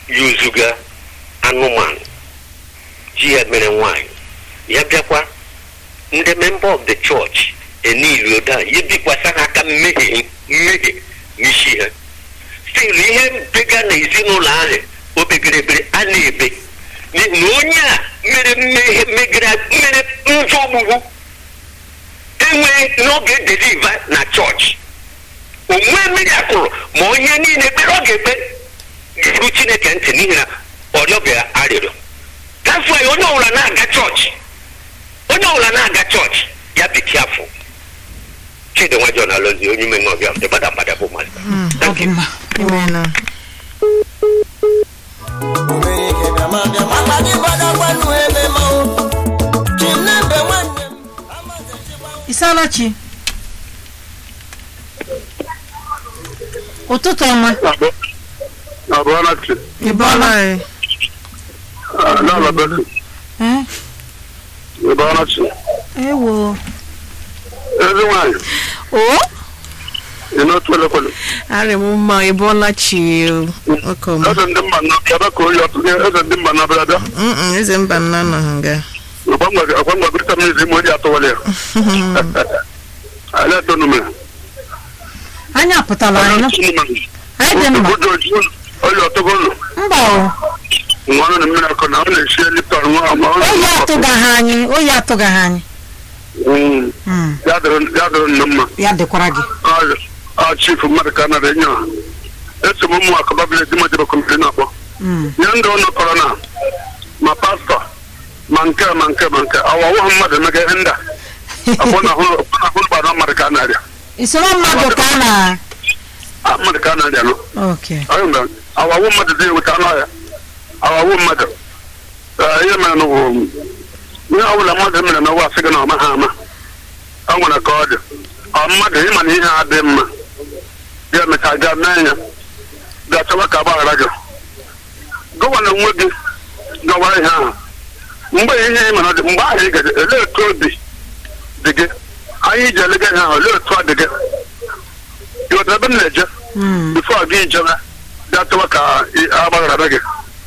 yuzuga anụmanụ ji ya mere nwanyị ya bịakwa ndị member of the church enili oda ya bikwasa ha aka mmehie mmehie n'isi ha stil ihe bega na ezinụlọ ahụ o begere ebere a na-ebe n'ihi na onye a mere mmehie megara mere njọ ogbugbu enweghị n'oge deliva na chọọchị onwe mmiri akụrụ ma onye niile ekpere ọ ga-ekpe ga-eru chineke ntị n'ihi na ọrịọ bịara arịrịọ gafụ ya onye ọbụla na-aga chọọchị onye ọbụla na-aga chọọchị ya biki afọ chidinwa john alozi onye ime nọbịa ndị gbada mgbada bụ mmadụ Thank you. ọdịmma imeela isalachi ụtụtụ ọma Abụọlachi, ịbọọla n'ala bekee, Eh, Abụọlachi. ewo Ezi nwanyị, o ị n'otu elekwele. arị m mma ịbọọla chi ọkọma Eze ndị mba na bịa ka oyi ọtụ eze ndị mba na bịa bịa. Mm, eze mba nna nọ nga Ọkwa ngwa gịrịta m izi ma onye atụwala ya. Ala eto nume. anyị apụtala anyị nọ anyị dị mma Obodo oji oyi ọtụgo ụlọ. mba o Nwa ọrụ na mmiri akọ na ọ na-esi eliptọn nwa ma ọ oyi atụgaghị anyị oyi atụgaghị anyị Mm, Mm, Ya dịrị ya dịrị nna mma. ya dịkwara gị Ọ- Ọ chifu mmadụ ka a nara enye ha. Eso m ụmụ akaba bile di ma jebe kọmiti na-akpọ. Mm, nye ndị ụlọ kọrọ na ma pastọ ma nke ma nke ma nke awawo ha mmadụ emega ihe ndị a akwụ na ahụ gbara mmadụ ka a na-arịa isoro mmadụ ka a na Ah, mmadụ ka a na-arịa nọ okay Anyị mgbe awawo mmadụ dị eweta anụ ọhịa awawo mmadụ Eh, ihe mere na bụ ihe ọbụla mmadụ mere na ụwa sị gị na ọma ha ama ọ nwere ka ọ dị ọ mmadụ ịma na ihe a dị mma ga emecha gaa mee ya ga-achọwa ka agbaghara gị gọvanọ onwe gị gọwara ihe ahụ mgbe ihe ị mara dị mgbe ahụ ị gaje elee otu obi dị gị anyị ji elega ihe ahụ olee otu ọ dị gị ịghọtara ebe m na-eje Mm, bifo gị jebe bịa tụwa ka ị- agbaghara gị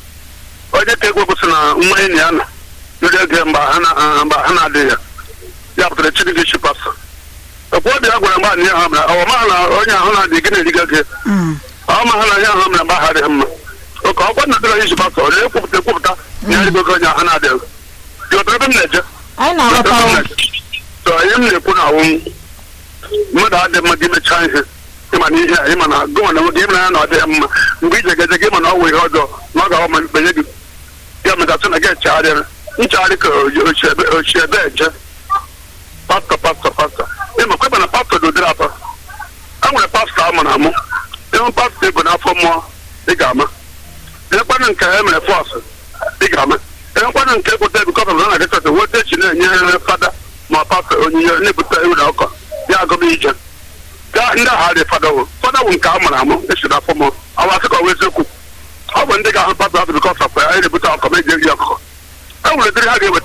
onye ka egwe kwụsị na nwa enyi ya nọ ndị ege mgbe ha na- mgbe ha na-adịghị ya ya pụtara chiri gị chi pastọ okwu obi ya gwara mgbe anyị ahụ mere ọ ma na onye ahụ na-adị gị na-eriga gị mm, ọ ma ha na onye ahụ mere mgbe ahụ adịghị mma oke ọkwa na dịrọ iji pastọ ole ekwupụta ekwupụta na ya rigogo onye ahụ na-adịghị ịghọtara ebe m na-eje anyị na-aghọta o. so ihe m na-ekwu na awụ mmadụ adị mma gị mechaa ihe ịma na ihe a ịma na gụnwa na nwoge ịmara ya na ọ dịghị mma mgbe ije gaje gị ma na ọ wụ ihe ọjọọ na ọ ga-awa ma mkpenye gị ya metatụ na gị echegharịrị nchegharị ka ochie ebe eje pastọ pastọ pastọ ịma kweba na pastọ dị ụdịrị atọ a nwere pastọ a mụrụ amụ ịhụ pastọ ego n'afọ mmụọ ị ga-ama ịhụkwanụ nke e mere fọsụ ị ga-ama ịhụkwanụ nke ekwute bikọta na na dịkọta weta echi na-enye fada ma pastọ onyinye na-ebute ewu na ọkọ ya agụba ije gaa ndị agha dị fada wụ fada wụ nke a mụrụ amụ esi n'afọ mmụọ awa asị ka ọ wụ eziokwu ọ bụ ndị ga-ahụ pastọ ahụ bikọta ya anyị na-ebute ọkọ ma eji eri ọkụkọ e nwere dịrị ha ga-eweta